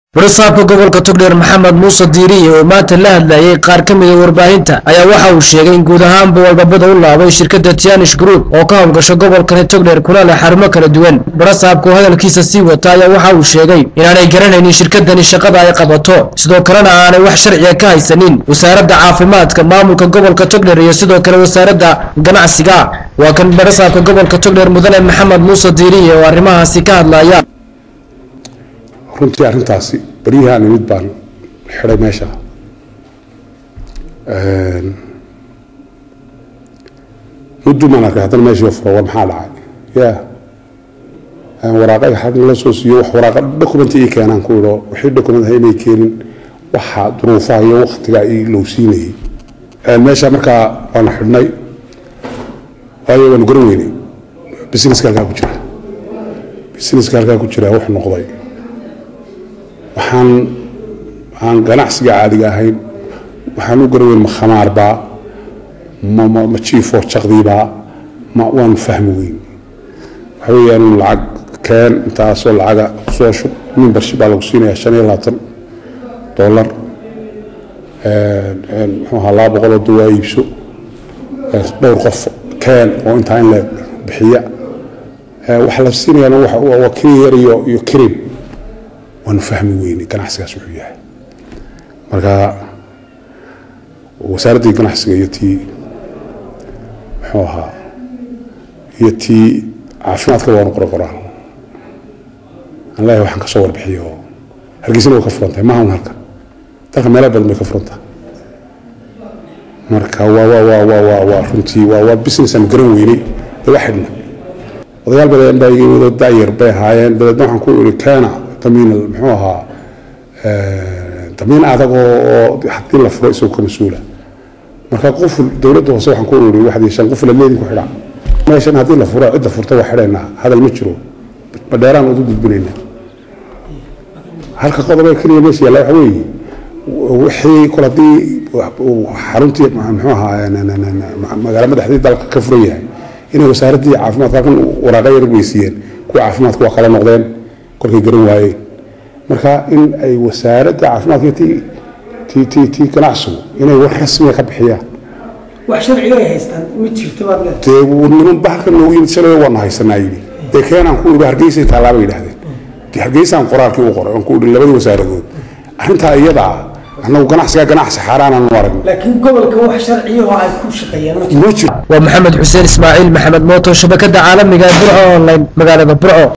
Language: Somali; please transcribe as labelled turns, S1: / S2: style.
S1: warasaabka gobolka togdheer maxamed muuse diiriye oo maanta la hadlayay qaar ka mida warbaahinta ayaa waxa uu sheegay in guud ahaanba walbabada u laabay shirkadda tianish group oo ka howlgasho gobolkani togdheer kuna leh xarumo kala duwan warasaabka oo hadalkiisa sii wata ayaa waxa uu sheegay inaanay garanaynin shirkadani shaqada ay qabato sidoo kalena aanay wax sharciga ka haysanin wasaaradda caafimaadka maamulka gobolka togdheer iyo sidoo kale wasaaradda ganacsiga waa kan warasaabka gobolka togdheer mudane maxamed muuse diiriye oo arrimahaasi ka hadlaya
S2: runtii arrintaasi baryahaan imid baan xidhay meesha muddumaan arkay haddana meeshii furo war maxaa dhacay ya waraaqay xag la soo siiyo wax waraaqa document ii keenaan ku idho wixii document ha inay keenin waxa duruufaha iyo waktiga ii lowsiinayay meesha markaa waana xidhnay waayo waanu garan weynay businesska halkaa ku jira businesska halkaa ku jira wuxuu noqday waxaan aan ganacsiga caadiga ahayn waxaan u garaweyn ma khamaarbaa ma ma ma jiifoo jaqdiibaa ma waanu fahmi weyn waxa weeyaan lacag keen intaasoo lacaga kusoo shub membership baa lagu siinayaa shan iyo labaatan dollar muxuu ahaa laba boqol oo dawaa iibso dhowr qof keen oo intaa in la bixiya waxaa la siinayaa waa kiniyer iyo iyo kirim waanu fahmi weynay ganacsigaas wuxuu yahay marka wasaaraddii ganacsiga iyo tii muxuu ahaa iyo tii caafimaadka waanu qora qoraa aan leeyahay waxaan kasoo warbixiyo hargeysana way ka furantahay maaha un halka dalka meelo badan bay ka furantahay marka waa waa waa waa waa waa runtii waa waa business aan garan weynay dee waa xidhna odayaal badan baa iga yimid oo daayar bay ahaayeen dabeedna waxaan ku iri keena damiin muxuu ahaa damiin adag oo haddii la furo isagoo ka mas-uula marka qof dowladda hoose waxaan ku iri waxdii shan qof lameedin ku xidhaa meeshan haddii la furo cidda furta waa xidhaynaa hadal ma jiro badheeraan udu gudbinaynaa halka qodob ee keliya meesha yaalla waxa weeye wixii kol haddii xaruntii muxuu ahaa magaalo madaxdii dalka ka furan yahay inay wasaaraddii caafimaadka halkan waraaqa yar weysiiyeen kuwa caafimaadka waa kala noqdeen kolkay garan waayeen marka in ay wasaaradda caafimaadka ti ti ti ti ganacsigu inay war rasmiga ka bixiyaan
S3: wax sharciga ay haystaan ma jirto baad leedahay
S2: dee niman ba halkan noogu yimid shalay waanu haysanaa yidhi dee keenaan ku idhi hargeysay taallaa bay yidhahdeen dee hargeysaan qoraalkii u qoray oon ku idhi labadii wasaaradood arrintaa iyada ah annagu ganacsigaa ganacsi xaaraanaan u aragno
S3: laakiin gobolka wax sharciya oo ay ku shaqeeyaan ma jirto
S2: ma jiro
S1: waa maxamed xuseen ismaaciil maxamed mooto shabakada caalamiga ee burco online magaalada burco